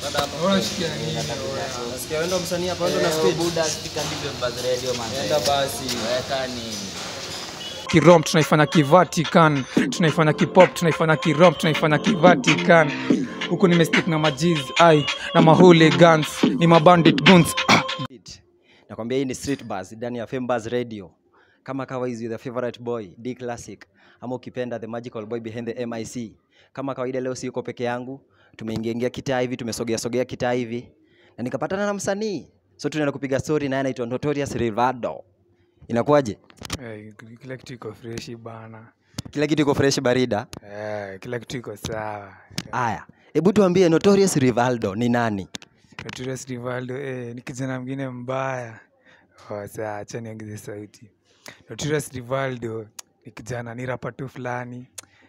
Unashikia nini? Nasikia wewe ndo msanii hapa, wewe ndo na Eh, speed. Buda speak and give buzz radio man. Enda basi. Weka nini? kirom tunaifanya kivatican tunaifanya kipop tunaifanya kirom tunaifanya kivatican huku nimestik na majiz ai na mahuligans ni mabandit guns ah. Beat. Nakwambia hii ni Street Buzz ndani ya Fame Buzz Radio. Kama kawa is the favorite boy D Classic ama ukipenda the magical boy behind the MIC. Kama kawaida leo siko peke yangu, tumeingia ingia kitaa hivi, tumesogea sogea kitaa hivi na nikapatana na msanii. So tunaenda kupiga story naye anaitwa Notorious Rivado. Inakuwaje? Eh, kila kitu iko freshi bana Kila kitu iko fresh barida. Eh, kila kitu iko sawa Aya, hebu tuambie Notorious Rivaldo ni nani? Notorious Rivaldo eh, ni kijana mwingine mbaya oh, saa acha niongeze sauti Notorious Rivaldo ni kijana ni rapa tu fulani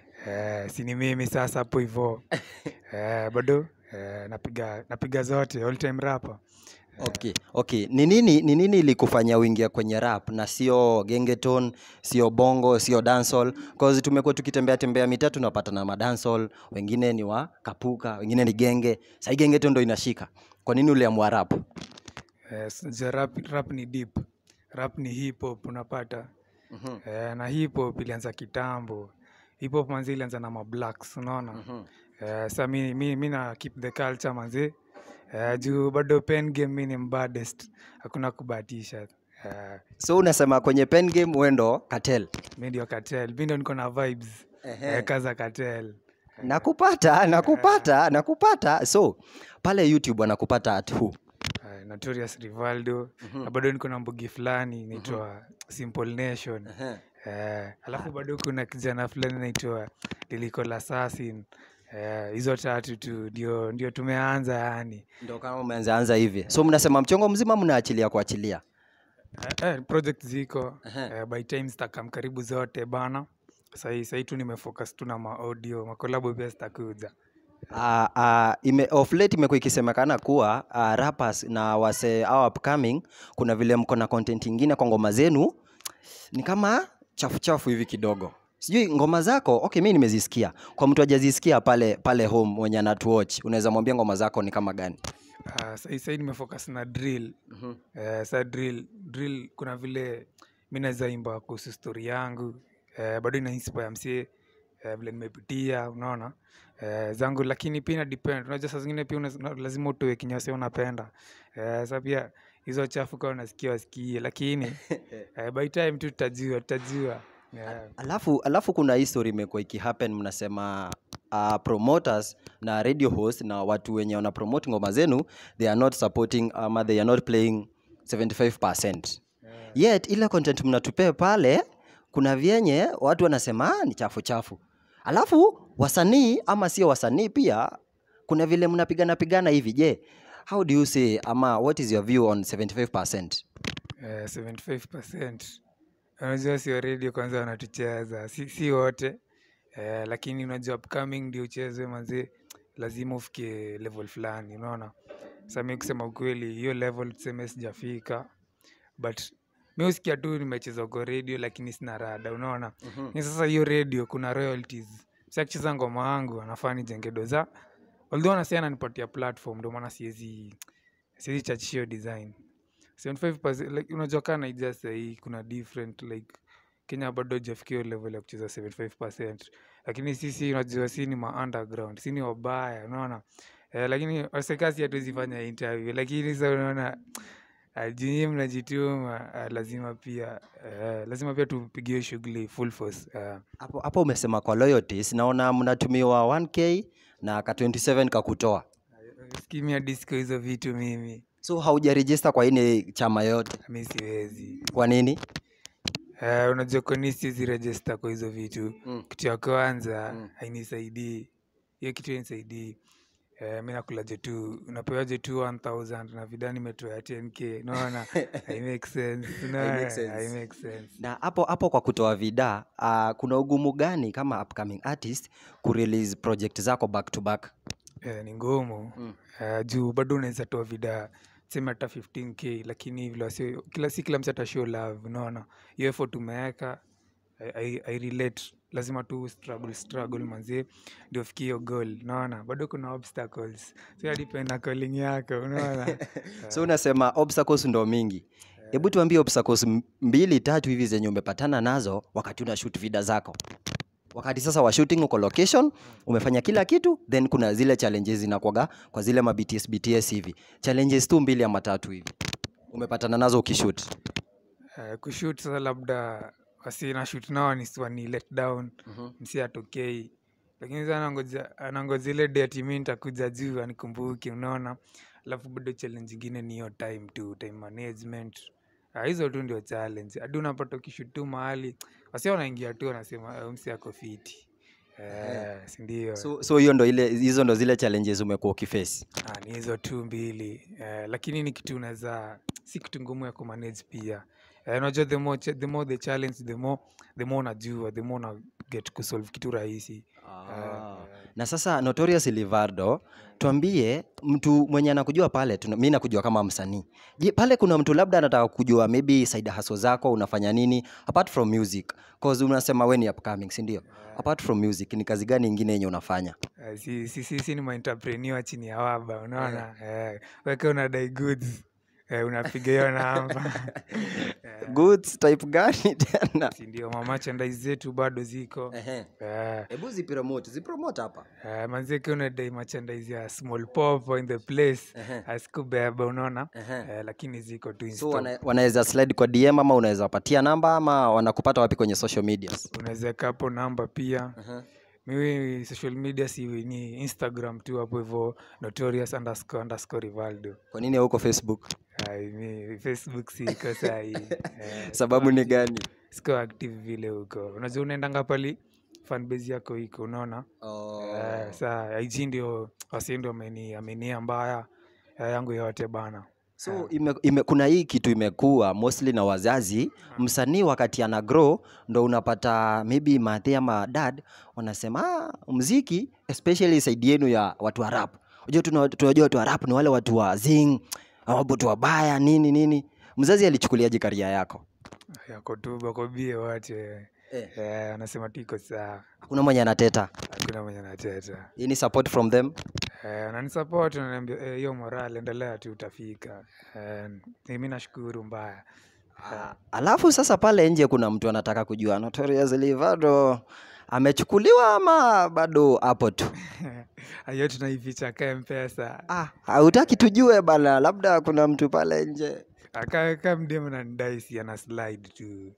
eh, si ni mimi sasa hapo hivo eh, bado eh, napiga napiga zote all time rapa Okay, okay. Ni nini ni nini ilikufanya uingia kwenye rap na sio gengeton, sio bongo, sio dancehall? Cause tumekuwa tukitembea tembea mitaa tunapata na madancehall, wengine ni wa kapuka, wengine ni genge. Sasa gengeton ndo inashika. Kwa nini uliamua rap? eh, sija rap, rap ni deep rap ni hip hop unapata eh, na hip hop ilianza kitambo hip hop manzi ilianza na mablacks unaona Eh, sa mi, mi, mi na keep the culture manzi eh, juu bado pen game mi ni mbadest hakuna kubahatisha eh, So unasema kwenye pen game wendo cartel. mi ndio cartel mi ndio niko na vibes eh, kaza cartel Nakupata, nakupata, nakupata. So pale YouTube wanakupata at who? eh, notorious rivaldo na bado niko na mbugi fulani inaitwa simple nation eh, alafu bado kuna kijana fulani naitwa Lyrical assassin eh, hizo tatu tu ndio ndio tumeanza yani Ndio kama umeanza anza hivi. So mnasema mchongo mzima mnaachilia kuachilia. Eh, eh, project ziko eh, by time zitakam karibu zote bana sahii sahii tu nimefocus tu na maaudio makolabo pia zitakuja Uh, uh, ime, of late imekuwa ikisemekana kuwa uh, rappers na wase au upcoming kuna vile mko na content ingine kwa ngoma zenu ni kama chafu chafu hivi kidogo sijui ngoma zako okay mi nimezisikia kwa mtu ajazisikia pale pale home mwenye anatuwatch unaweza mwambia ngoma zako ni kama gani uh, sahii sahii nimefocus na drill eh, sa drill drill kuna vile mi naweza imba kuhusu story yangu eh, bado ina inspire msie eh, vile nimepitia unaona eh, zangu lakini pia ina depend unajua saa zingine pia unaz- una- lazima utoe kinyasi unapenda eh, sa pia hizo chafu kawa unasikia wasikie lakini eh, by time tu tutajua tutajua yeah. alafu alafu kuna hii story imekuwa ikihappen mnasema uh, promoters na radio host na watu wenye wana promote ngoma zenu they are not supporting ama they are not playing 75% yet ile content mnatupea pale kuna vyenye watu wanasema "Ah, ni chafu chafu alafu wasanii ama sio wasanii pia kuna vile mnapigana pigana hivi je how do you say ama what is your view on 75% Eh, 75% unajua sio radio kwanza wanatucheza si, si wote eh, lakini unajua upcoming ndio uchezwe manzi lazima ufike level fulani unaona sa mi kusema ukweli hiyo level tuseme sijafika but mi husikia tu nimecheza kwa radio lakini sina rada unaona ni sasa hiyo radio kuna royalties si akicheza ngoma yangu anafaa nijenge doza although anasema ananipatia platform ndio maana siwezi siwezi chachisha hiyo design 75% like unajua kaa naija sahii kuna different like kenya bado jafikia hiyo level ya kucheza 75 lakini sisi unajua si ni ma underground si ni wabaya unaona eh, lakini wasekasi hatuwezi fanya interview lakini sa unaona jinyi mnajituma ah, lazima pia eh, lazima pia tupigie shughuli full force eh. hapo hapo umesema kwa loyalties naona mnatumiwa 1k na ka 27 kakutoa skimia disco hizo vitu mimi so haujarejista kwa ini chama yote mi siwezi kwa nini Eh, unajua kwani siwezi register kwa hizo vitu Mm. kitu ya kwanza hainisaidii hiyo kitu hainisaidii eh, mi nakulaje tu unapewaje tu 1000 na vida nimetoa 10k naona haimake sense unaona? sense. haimake sense na hapo hapo kwa kutoa vida uh, kuna ugumu gani kama upcoming artist kurelease project zako back to back eh, ni ngumu eh, juu bado unaweza toa vida sema hata 15k lakini vile wasio kila si kila mtu atashow love unaona hiyo effort umeweka I, I, I relate lazima tu struggle struggle manzi ndio ufikie hiyo goal unaona bado kuna obstacles so ya depend na calling yako unaona so unasema obstacles ndo mingi hebu tuambie obstacles m- mbili tatu hivi zenye umepatana nazo wakati una shoot vida zako wakati sasa wa shooting uko location umefanya kila kitu then kuna zile challenges zinakwaga kwa zile ma BTS BTS hivi challenges tu mbili ama tatu hivi umepatana nazo ukishoot uh, kushoot sasa labda wasi na shoot nao ni wani let down msi atokei lakini sasa anangoja anangoja ile day ati mi nitakuja juu anikumbuke unaona alafu bado challenge ingine ni hiyo time tu time management Ah, hizo tu ndio challenge hadi unapata ukishoot tu mahali wasi wanaingia tu wanasema "Eh, msi ako fiti eh, sindio so so hiyo ndo ile hizo ndo zile challenges umekuwa ukiface Ah, ni hizo tu mbili eh, lakini ni kitu unaweza si kitu ngumu ya kumanage pia eh, unajua the more, cha- the more the challenge the more the more unajua the more una get kusolve kitu rahisi Ah. na sasa notorious livardo tuambie mtu mwenye anakujua pale tuna, mi nakujua kama msanii je pale kuna mtu labda anataka kujua maybe side hustle zako unafanya nini apart from music cause unasema we ni upcoming si ndio apart from music ni kazi gani ingine yenye unafanya eh, si, si, si, si ni maentrepreneur chini ya waba unaona eh, weke unadai goods eh, unapiga hiyo namba eh, goods type gani tena si ndio mamachandise zetu bado ziko Ehe. eh, hebu zipromote zipromote hapa Uh, manzeke unadai merchandise ya small pop in the place Ehe. asikubeba unaona Ehe. uh, lakini ziko tu in so stock. wana, wanaweza slide kwa dm ama unaweza wapatia namba ama wanakupata wapi kwenye social medias unaweza weka hapo namba pia mimi social media si ni instagram tu hapo hivyo notorious underscore underscore rivaldo kwa nini hauko facebook Ai, mi facebook siko sahii eh, sababu ni gani siko active vile huko unajua unaendanga pali fanbase yako iko unaona Eh, saa ig ndio wasi ndio ameni amenia mbaya eh, yangu yote bana so ime, ime, kuna hii kitu imekuwa mostly na wazazi msanii wakati ana grow ndo unapata maybe mathe ama dad wanasema ah, mziki especially side yenu ya watu wa rap unajua tuna- tunajua watu wa rap ni wale watu wa zing watu wabaya nini nini mzazi alichukuliaje karia yako yako tu bakobie wote eh. eh, anasema tu iko sawa hakuna mwenye anateta hakuna mwenye nateta hii ni support from them eh, nanisapoti naniambia eh, hiyo moral endelea tu utafika eh, mi nashukuru mbaya Ah, alafu sasa pale nje kuna mtu anataka kujua Notorious Livardo amechukuliwa ama bado hapo tu hiyo tunaificha ka mpesa ah, hautaki tujue bana labda kuna mtu pale nje akaweka mdem nandaisi ana slide tu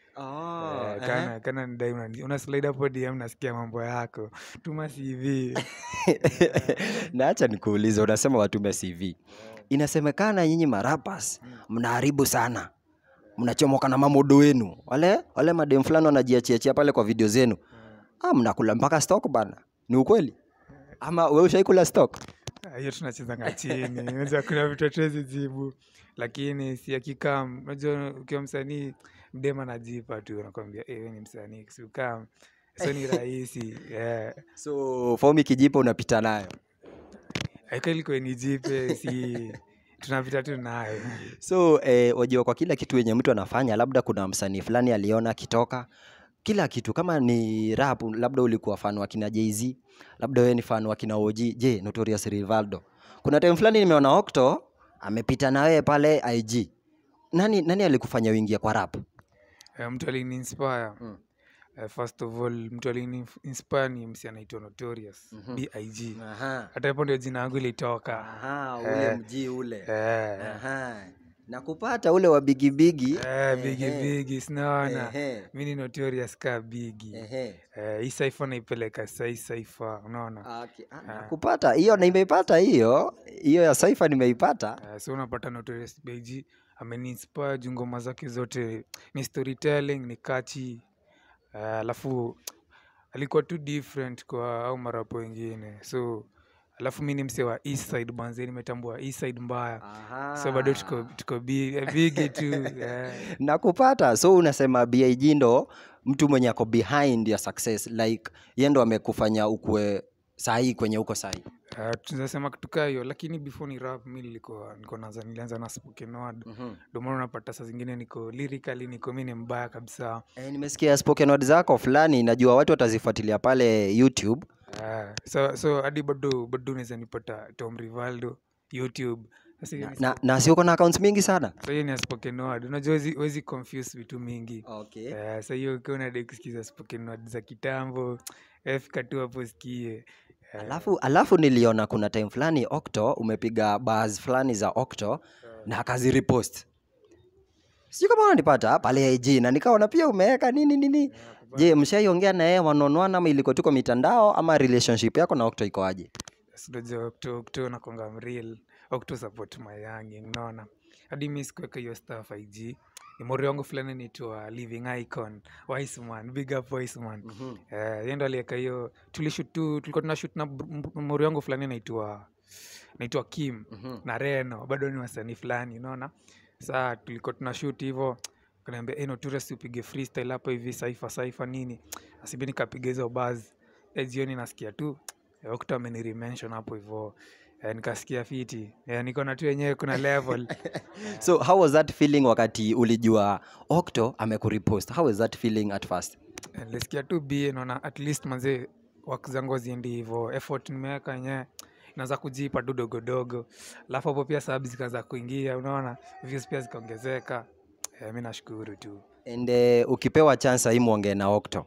Eh, kana kana nidai unani- una slide hapo dm nasikia mambo yako tuma cv naacha nikuulize unasema watume cv inasemekana nyinyi marapas mnaharibu sana mnachomoka na mamodo wenu wale wale madem fulani wanajiachiachia pale kwa video zenu ah, mnakula mpaka stock bana ni ukweli ama we ushaikula stock Ah, hiyo tunachezanga chini unajua kuna vitu hatuwezi jibu lakini si akikam unajua ukiwa msanii mdema najipa tu nakwambia eh, we ni msanii siukam so ni rahisi yeah. so fomi kijipa unapita nayo aikalikwe nijipe si tunapita tu nayo so eh, wajua kwa kila kitu yenye mtu anafanya labda kuna msanii fulani aliona akitoka kila kitu kama ni rap labda ulikuwa fan wa kina jz labda wewe ni fan wa kina og je notorious rivaldo kuna time fulani nimeona okto amepita na wewe pale ig nani nani alikufanya uingie kwa rap Eh, mtu alini inspire Mm. Eh, first of all mtu alini inspire ni msi anaitwa notorious Mhm. big Aha. hata hapo ndio jina yangu ilitoka Aha, Eh. ule mji ule eh, Aha. na kupata ule wa bigibigi eh, bigi Ehe. bigi sinaona Ehe. mi ni notorious ka bigi Ehe. Eh, hii saifa naipeleka sai saifa unaona Okay. Ah, nakupata hiyo nimeipata hiyo hiyo ya saifa nimeipata uh, so unapata notorious bg ameniinspire juu ngoma zake zote ni storytelling ni kachi alafu alikuwa tu different kwa au marapo wengine so alafu mi ni mse wa east side banze nimetambua east side mbaya so bado tuko, tuko bi- bigi tu eh. nakupata so unasema big ndo mtu mwenye ako behind ya success like ye ndo amekufanya ukue sahii kwenye huko sahii Uh, tunasema kitu kaa hiyo lakini before ni rap mi nilikuwa niko naanza nilianza na spoken word mm-hmm. ndio maana unapata saa zingine niko lyrically niko mi ni mbaya kabisa e, nimesikia spoken word zako fulani najua watu watazifuatilia pale youtube uh, so so hadi bado bado unaweza nipata Tom Rivaldo YouTube sasa hiyo na, ni na, na si uko na accounts mingi sana so hiyo ni ya spoken word unajua wezi, wezi confuse vitu mingi okay. Eh, sa hiyo ukiwa unadai kusikiza spoken word za kitambo eh, fika tu hapo sikie Eh, alafu alafu niliona kuna time fulani octo umepiga bars fulani za octo na akazirepost sijui kama unanipata pale ig na nikaona pia umeweka nini nini je mshaiongea na yeye wanaonwana ama ilikuwa tuko mitandao ama relationship yako na octo iko aje sinajua okto okto nakonga mreal okto support my young unaona hadi mi sikuweka hiyo staff ig ni mori wangu fulani naitwa living icon wiseman big up wiseman Eh, yeye ndo aliweka hiyo tulishut tu tulikuwa tunashut na br- m- mori wangu fulani naitwa naitwa kim na reno bado ni wasanii fulani unaona saa tulikuwa tunashut hivo kanaambia hey, notorious upige freestyle hapo hivi saifa saifa nini asibi nikapiga hizo baz e jioni nasikia tu eh, okto ameniremention hapo hivo eh, nikasikia fiti eh, nikaona tu yenyewe kuna level so how was that feeling wakati ulijua octo amekurepost how was that feeling at first Eh, nilisikia tu bie naona at least manzee wak zangu haziendi hivo effort nimeweka yenyewe inaanza kujipa tu dogodogo alafu hapo pia sababu zikaanza kuingia unaona views pia zikaongezeka eh, mi nashukuru tu and uh, ukipewa chance hii mwongee na octo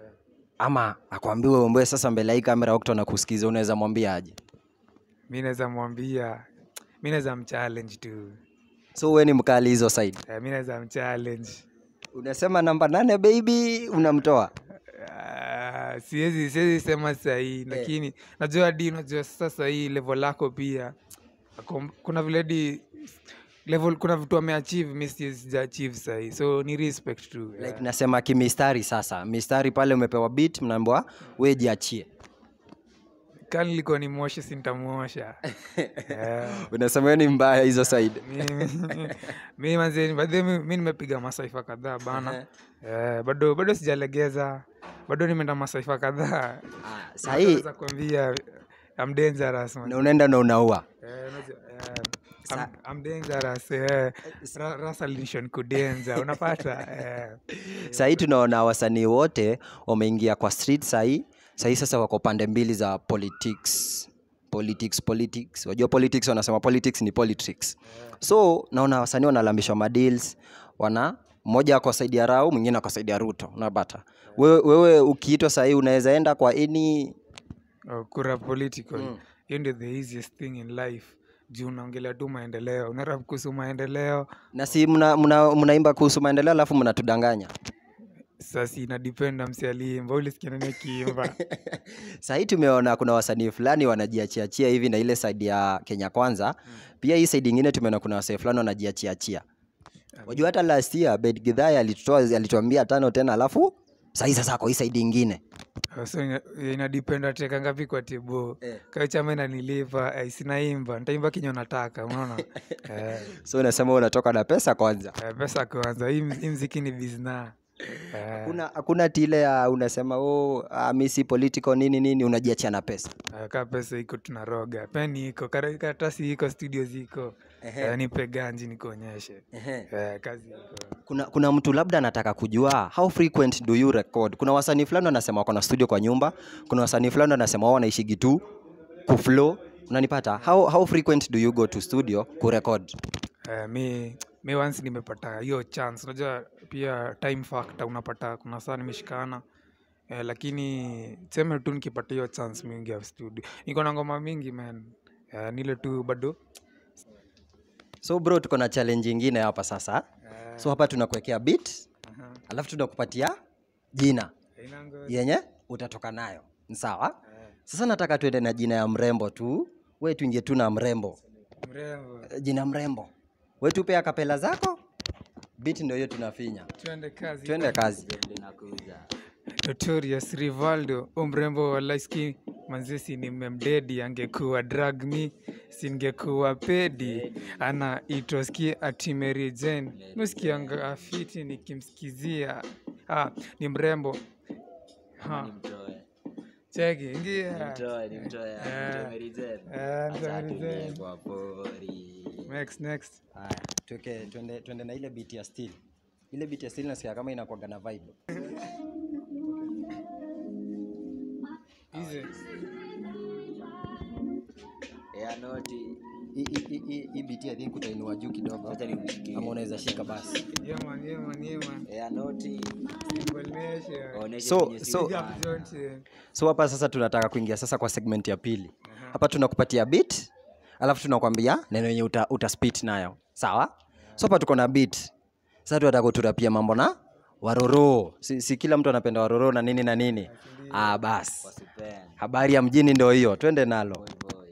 ama akwambiwe umbwe sasa mbele ya hii kamera octo na kusikiza unaweza mwambia aje mi naweza mwambia mi naweza mchallenge tu so we ni mkali hizo side eh, mi naweza mchallenge unasema namba nane baby unamtoa Ah, siwezi siwezi sema sahii lakini najua hadi unajua sasa sahii level lako pia Ako- kuna vile hadi level kuna vitu ameachieve mi siwezi sija achieve sahii so ni respect tu like nasema kimistari sasa mistari pale umepewa beat mnaambiwa we jiachie kani nilikuwa ni moshe sintamwosha unasema we ni mbaya hizo side mi manzeni badhi mi nimepiga masaifa kadhaa bana Eh, bado bado sijalegeza bado nimeenda masaifa kadhaa sahii Naweza kuambia I'm dangerous man. na unaenda na unaua Eh, unajua, eh, I'm, I'm dangerous eh. Ra- Russell Nation kudenza unapata eh. sahii tunaona wasanii wote wameingia kwa street sahii sahii sasa wako pande mbili za politics politics politics wajua politics wanasema politics ni politics so naona wasanii wanalambishwa madeals wana mmoja ako saidi ya rau mwingine ako saidi ya ruto unapata wewe, wewe ukiitwa sahii unaweza enda kwa any Oh, kura political hiyo ndio the easiest thing in life juu unaongelea tu maendeleo unarap kuhusu maendeleo na si mnaimba mna, mnaimba kuhusu maendeleo alafu mnatudanganya sasa inadipenda msi aliimba ulisikia nani akiimba sahii tumeona kuna wasanii fulani wanajiachiachia hivi na ile side ya kenya kwanza pia hii side ingine tumeona kuna wasanii fulani wanajiachiachia wajua hata last year bed gidhaya alitutoa alituambia tano tena alafu sahii sasa ako hii side ingine Oh, so ina- inadipenda teka ngapi kwa tibo Eh. kayo chama inanilipa eh, sinaimba ntaimba kinyo nataka unaona eh, so unasema unatoka na pesa kwanza eh, pesa kwanza hii mz- hii mziki ni bizna eh, hakuna hakuna tile ya unasema oh, ah, mi si political nini nini unajiachia na pesa eh, ka pesa iko tunaroga peni iko kara- karatasi iko studio ziko eh, nipe ganji nikuonyeshe eh, kazi iko kuna, kuna mtu labda anataka kujua how frequent do you record kuna wasanii fulani wanasema wako na studio kwa nyumba kuna wasanii fulani wanasema wao wanaishigi tu kuflow unanipata how, how frequent do you go to studio kurecord Eh, mi mi once nimepata hiyo chance unajua pia time factor unapata kuna saa nimeshikana eh, lakini seme tu nikipata hiyo chance mingi ya studio niko na ngoma mingi man eh, nile tu bado so bro tuko na challenge ingine hapa sasa eh, so hapa tunakuwekea beat aha. alafu tunakupatia jina Haina ngo- yenye utatoka nayo Ni sawa sasa nataka tuende na jina ya mrembo tu we tuingie tu na mrembo mrembo Eh, jina mrembo we tupe akapela zako beat ndio hiyo tunafinya twende kazi twende kazi Notorious Rivaldo umrembo wa laiski manzesi nimemdedi angekuwa drag me singekuwa pedi ana itoski ati Mary Jane nuskianga afiti nikimsikizia ah, ni mrembo ha. cheki ingia Nimtoe, nimtoe, Eh. nimtoe Mary Jane. Eh, mtoe Acha Mary atulie Jane. kwa pori. next next Haya, tuke twende twende na ile beat ya steel. Ile beat ya steel nasikia kama inakuwaga na vibe. hizi Yeah, noti. Hii- hii- hii- hii- Hii beat I think utainua juu kidogo. Acha nimshikie. Ama unaweza shika basi. yeah man yeah man yeah man Yeah, noti. Simple nation Oneshe So- kwenye so- simu. Big up Johnson. So hapa sasa tunataka kuingia sasa kwa segment ya pili. Hapa tunakupatia beat, alafu tunakwambia neno yenye uta, uta spit nayo. Sawa? So hapa tuko na beat. Sasa tunataka kuturapia mambo na waroro. Si, si kila mtu anapenda waroro na nini na nini. Ah, bas. Wasipende. Habari ya mjini ndio hiyo. Twende nalo. Boy, boy.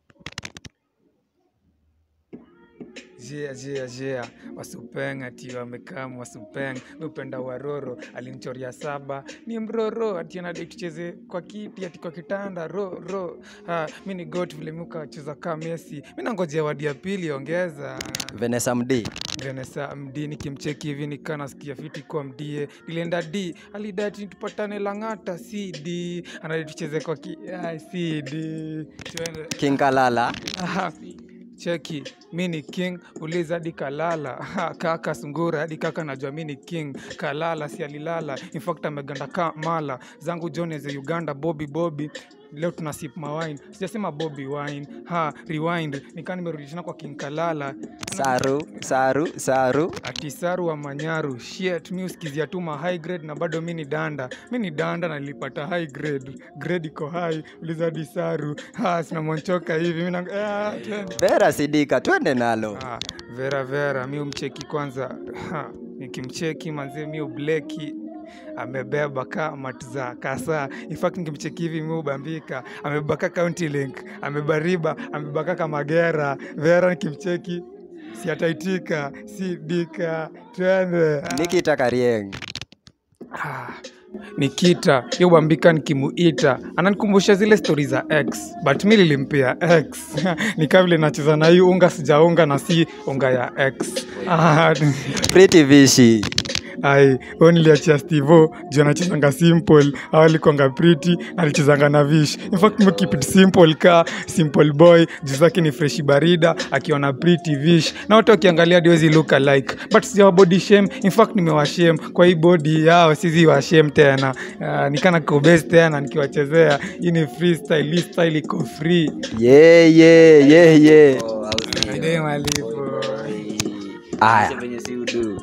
jia jia jia wasupeng ati wamekam wasupeng mipenda waroro alinichoria saba ni mroro ati anadai tucheze kwa kiti ati kwa kitanda ro ro ha, mi ni got vile mi ukacheza ka mesi mi nangojea wadi ya pili ongeza Vanessa Mdee. venesa md nikimcheki hivi nikaa nasikia fiti kwa mdie nilienda d alidati tupatane lang'ata cd anadai tucheze kwa ki ai, cd tuende King Kalala. Aha, cheki mi ni king uliza hadi kalala Aha, kaka sungura hadi kaka najua mi ni king kalala si alilala infact ameganda ka mala zangu joneze uganda bobi bobi leo tuna sip mawine sijasema bobi wine ha rewind nikaa nimerudishana kwa king kalala Saru, Saru, Saru. atisaru wa manyaru shit mi usikizia tu ma high grade na bado mi ni danda mi ni danda na nilipata high grade grade iko high uliza disaru ha sinamonchoka hivi mi na ah, twende. Vera Sidika, twende nalo. Ah, vera vera mi umcheki kwanza ha, nikimcheki manzie mi ubleki amebeba ka matuza kasa infact nikimcheki hivi mi ubambika amebeba ka county link amebariba amebeba ka magera vera nikimcheki siataitika si dika twende Ah. Nikita Karieng. Ah, nikita yobambika nikimuita ananikumbusha zile stori za x but mi lilimpia x nikaa vile nacheza na hii unga sijaunga na si unga ya x ah, Pretty Vishi. ai huyo niliachia stivo juu anachezanga simple au alikwanga priti alichezanga na vish infact me keep it simple ka simple boy juu zake ni freshi barida akiwa na priti vish na wote wakiangalia diwezi look alike but sijawa body shame infact nimewashem kwa hii body yao sizi washem tena uh, nikana kobes tena nikiwachezea hii ni freestyle hii style iko free Yeah, yeah, yeah, yeah. Oh, au sio? Ndio malipo. Boy. Aya. Acha venye si udu.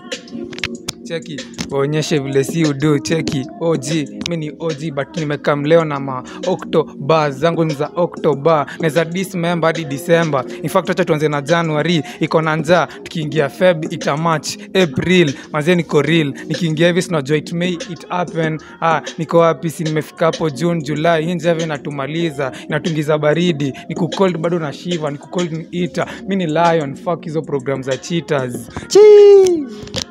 cheki waonyeshe vile si udu cheki og mi ni og but nimekam leo na ma octoba zangu ni za octoba neza dismember hadi december infact acha tuanze na january iko na njaa tukiingia feb itamach april mazee niko real nikiingia hivi sinajua it may it happen ah, niko wapi si nimefika hapo june july hii njave inatumaliza inatungiza baridi niku cold bado na shiva niku cold ni ita mi ni lion fuck hizo program za cheaters Chii.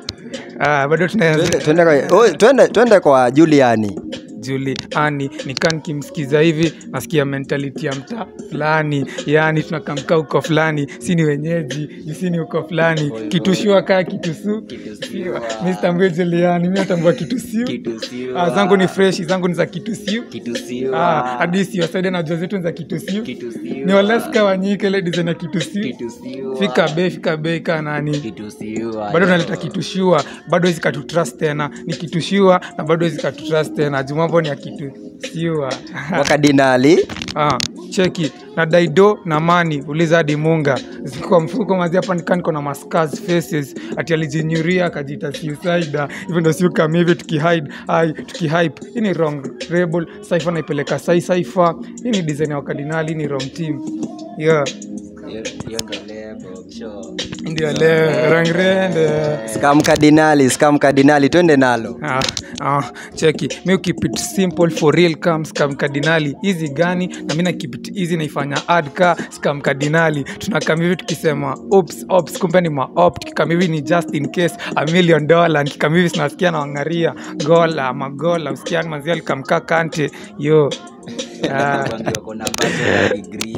ah, bado tunaanza Twende- twende kwa- oh, twende- twende kwa Juliani. juliani nikaa nikimsikiza hivi nasikia mentality ya mtaa fulani yaani tunakamkaa huko fulani si ni wenyeji juu si ni huko fulani kitushua kaa kitusu Kitusiwa. mi sitambue juliani mi natambua kitusiu Kitusiwa. ah, zangu ni freshi zangu ni za kitusiu Kitusiwa. ah, hadi siwasaida najua zetu ni za kitusiu Kitusiwa. ni waleska wanyike ile design ya kitusiu Kitusiwa. fika bei fika bei kaa nani Kitusiwa. bado naleta kitushua bado hizi katutrust tena ni kitushua na bado hizi katutrust tena jumambo ni ya kitusiwa Wakadinali. ah, cheki na daido na mani uliza hadi munga zikuwa mfuko mazi hapa nikaa niko na mascars faces ati alijinyuria akajita suicida hivyo ndo siukam hivi tukihide ai tukihype hii ni wrong rebel saifa naipeleka sai saifa hii ni design ya wakadinali hii ni wrong team yeah Hiyo hiyo ndo lebo, sure. ndio leo rangrende Scam Kardinali, Scam Kardinali, twende nalo. Ah, ah, cheki mi keep it simple for real kam scam kardinali hizi gani na mi na keep it easy naifanya ad ka scam kardinali tunakam hivi tukisema ops ops kumbe ni maop tukikam hivi ni just in case a million dollar nikikam hivi sinasikia na wangaria gola magola usikia manzia alikamkaa kante yo Ah, Kwambia wako na bachelor degree.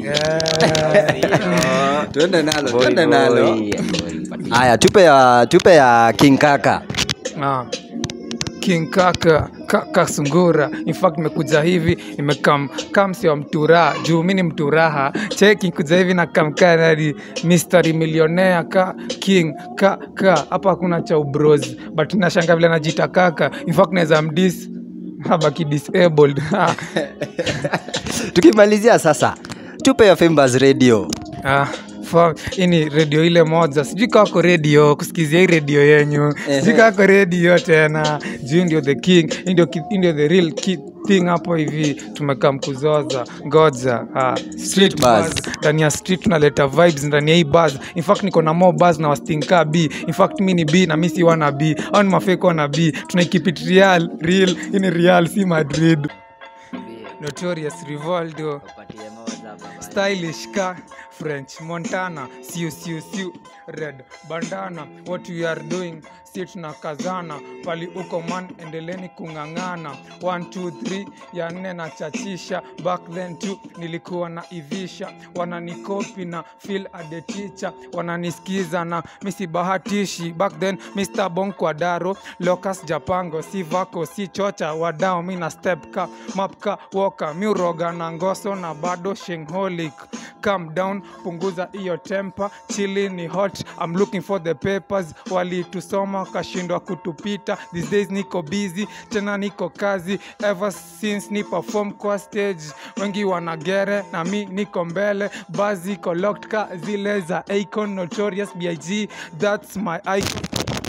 yeah. Twende nalo, Boy, twende boy, nalo. boy, patia. Haya, tupe ya tupe ya King Kaka. Ah. king kaka ka, kasungura in fact nimekuja hivi nimekam kam sio mtura juu mi ni mturaha cheki kuja hivi na kamkanadi mystery millionaire ka king ka ka hapa hakuna cha ubros but nashanga vile najita kaka in fact naweza mdis habaki disabled tukimalizia sasa tupe ya Fembas radio Ah, fa- hii ni redio ile moja sijui kako redio kusikizia hii redio yenyu sijui kako redio tena juu ndio the king hii ndio ki- hii ndio the real ki- thing hapo hivi tumekaa mkuzoza ngoja ah, street buzz. buzz. ndani ya street tunaleta vibes ndani ya hii buzz in fact niko na more buzz na wastinka b in fact mi ni b na mi si wana b au ni mafeko wana b tunaikipit real real hii ni real si madrid notorious rivaldo Wapatie moja baba. stylish ka french montana siu siu siu red bandana what we are doing si tunakazana pali uko man endeleni kung'ang'ana 123 ya nne na chachisha back then tu nilikuwa na ivisha wananikopi na feel adeticha wananisikiza na misibahatishi back then mr bon kwadaro locus japango si vako si chocha wadao mi na step ka mapka woka miuroga na ngoso na bado shingholic calm down punguza hiyo temper chili ni hot I'm looking for the papers walitusoma kashindwa kutupita these days niko busy tena niko kazi ever since ni perform kwa stage wengi wanagere na mi niko mbele bazi iko locked ka zile za Akon Notorious BIG that's my icon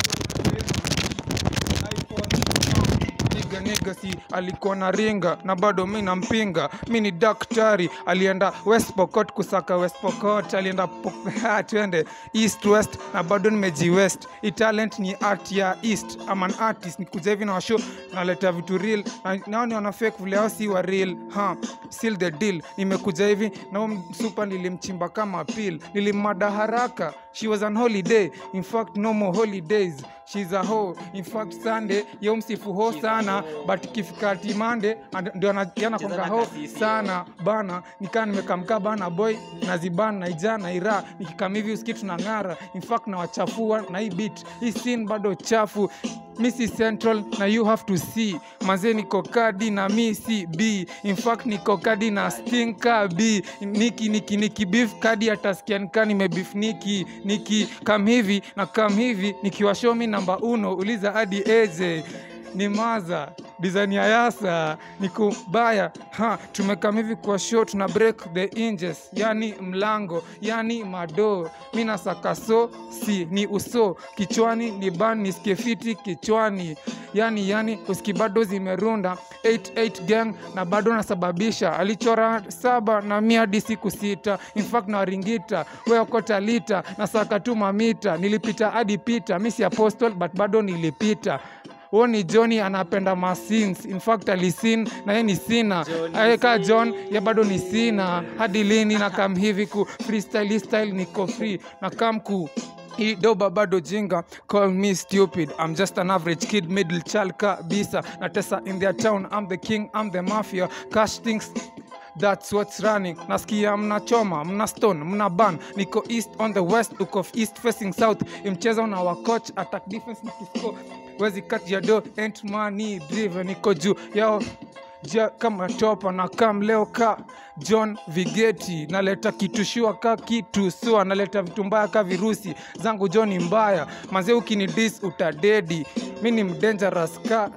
Nigga, nigga, si alikuwa na ringa na bado mi nampinga mi ni daktari alienda west pokot kusaka west pokot alienda Pok- ha, twende east west na bado nimeji west i talent ni art ya east ama an artist nikuja hivi na washo naleta vitu real na nao ni wana fake vile hao si wa real ha seal the deal nimekuja hivi na huyo super nilimchimba kama pil nilimada haraka she was on holiday in fact no more holidays she's a hoe in fact sunday yo msifu ho sana but ikifika timande ndio ana- yanakonga ho sana bana nikaa nimekamkaa bana boy naziban naija naira nikikam hivi uski tunang'ara in fact nawachafua na hii bit hii sin bado chafu mi si central na you have to see mazee niko kadi na mi si b in fact niko kadi na stinka b niki niki niki beef kadi atasikia nika nimebif niki niki kam hivi na kam hivi nikiwashomi namba uno uliza hadi aj ni maza design ya yasa ni kubaya ha tumekam hivi kwa show tuna break the inches yani mlango yani mado mi nasaka so si ni uso kichwani ni ban nisikie fiti kichwani yani yani uski bado zimerunda 88 gang na bado nasababisha alichora saba na mi hadi siku sita infact na waringita weokota lita na saka tu mamita nilipita hadi pita mi si apostol but bado nilipita huo ni johni anapenda masins infact alisin na ye ni sina aeka john ye bado ni sina hadi lini na kam hivi ku freestyle style niko free na kam ku hii doba bado jinga call me stupid i'm just an average kid middle child kabisa natesa in their town i'm the king i'm the mafia cash things That's what's running. Nasikia mna choma, mna stone, mna ban. Niko east on the west, uko east facing south. Imcheza una wa coach, attack defense nikisko. Wezi cut your door, ain't money driven. Niko juu yao ja kama topa na kam leo ka john vigeti naleta kitu shua ka kitu sua naleta vitu mbaya ka virusi zangu john ni mbaya mazee ukinidis utadedi mi ni mdangerous ka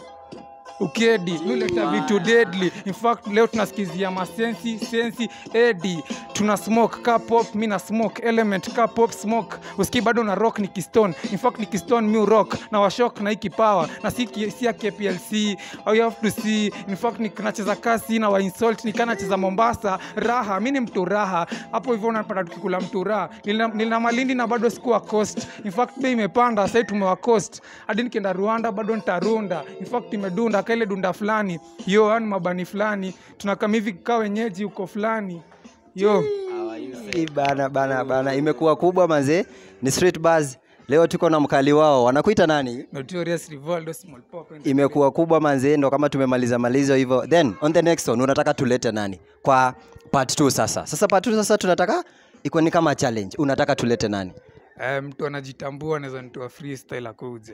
ukedi mileta vitu deadly in fact leo tunasikizia masensi sensi edi tuna smoke ka pop mi na smoke element ka pop smoke usikii bado na rock ni kistone in fact ni kistone mi rock na washok na hiki power na si ki- si ya kplc au you have to see in fact ni nacheza kasi na wainsult nikaa nacheza mombasa raha mi ni mtu raha hapo hivyo unapata tukikula mtu raha nilina, nilina malindi na bado sikuwa coast in fact bei imepanda sahii tumewa coast hadi nikienda rwanda bado nitarunda in fact imedunda kaile dunda fulani yo ani mabani fulani tunakam hivi kaa wenyeji huko fulani yo Hii bana bana bana imekuwa kubwa mazee ni street buzz leo tuko na mkali wao wanakuita nani notorious rivaldo small pop imekuwa kubwa manzee ndo kama tumemaliza malizo hivyo then on the next one unataka tulete nani kwa part 2 sasa sasa part 2 sasa tunataka iko ni kama challenge unataka tulete nani Eh, mtu anajitambua anaweza nitoa freestyle akuje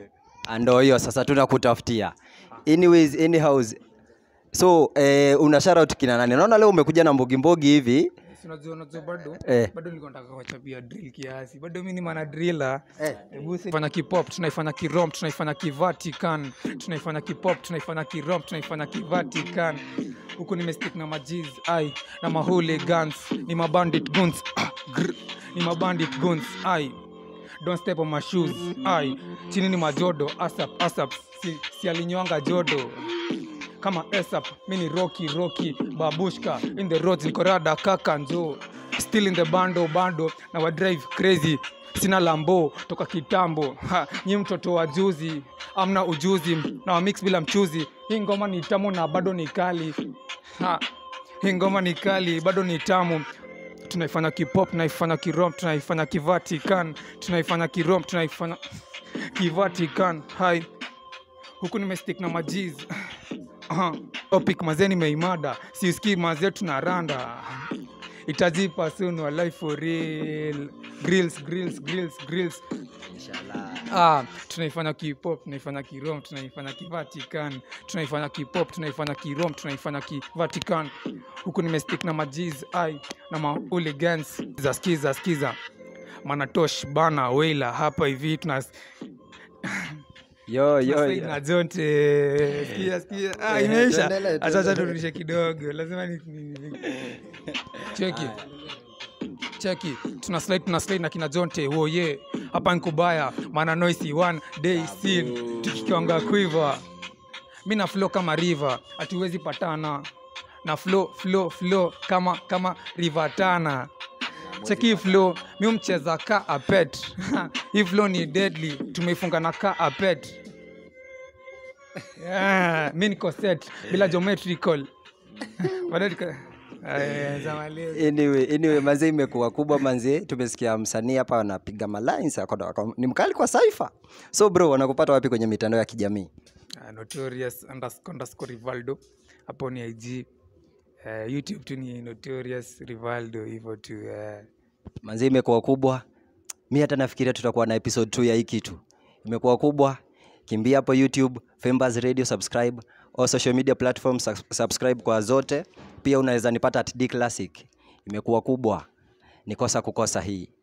ndo hiyo sasa tunakutafutia anyways anyhows so eh, una shout out kina nani naona leo umekuja na mbogi mbogi hivi Si unajua unajua bado Eh. bado nilikuwa nataka kuwachapia drill kiasi bado mi ni mana driller Eh. Hebu si- fanya kipop tunaifanya kirom tunaifanya kivatican tunaifanya kipop tunaifanya kirom tunaifanya kivatican huku nimestick na majiz ai na maholigans ni mabandit guns ah, grr, ni mabandit guns ai don't step on my shoes ai chini ni majodo asap asap si, si alinywanga jodo kama esap mi ni roki roki babushka in the roads nikorada kaka njo still in the bando bando na wadrive crazy sina lambo toka kitambo ha, nyi mtoto wa juzi amna ujuzi na wamix bila mchuzi hii ngoma ni tamu na bado ni kali ha, hii ngoma ni kali bado ni tamu tunaifanya kipop tunaifanya kirom tunaifanya kivatican tunaifanya kirom tunaifanya kivatican hai huku nimestick na majiz Aha. topic mazee nimeimada siusikii mazee tuna randa itajipa soon wa life for real grills grills grills grills ah, tunaifanya kipop tunaifanya kirom tunaifanya kivatican tunaifanya kipop tunaifanya kirom tunaifanya kivatican huku nimestick na majiz ai na mahooligans za skiza skiza manatosh bana weila hapa hivi tuna yo yo, Tunastay yo. na jonte sikia sikia ah, Eh, imeisha tuendelee, acha acha tuendelee. turudishe kidogo lazima ni, ni, ni. cheki cheki tuna slide tuna slide na kina jonte wo ye hapa nkubaya maana noisi one day sin tukikiwanga quiver mi na flow kama river hatuwezi patana na flow flow flow kama kama river tana cheki hii flow mi mcheza ka apet hii flow ni deadly tumeifunga na ka apet yeah, mi niko set bila geometrical Bado niko- Aya, zamaliza. anyway, anyway manze imekuwa kubwa manze tumesikia msanii hapa anapiga malines ako- ako- ni mkali kwa saifa so bro wanakupata wapi kwenye mitandao ya kijamii Ah, notorious underscore underscore rivaldo hapo ni ig uh, youtube tu ni notorious rivaldo hivyo tu uh, manze imekuwa kubwa mi hata nafikiria tutakuwa na episode 2 ya hii kitu imekuwa kubwa kimbia hapo youtube Fembas radio subscribe au social media platform subscribe kwa zote pia unaweza nipata at D classic imekuwa kubwa nikosa kukosa hii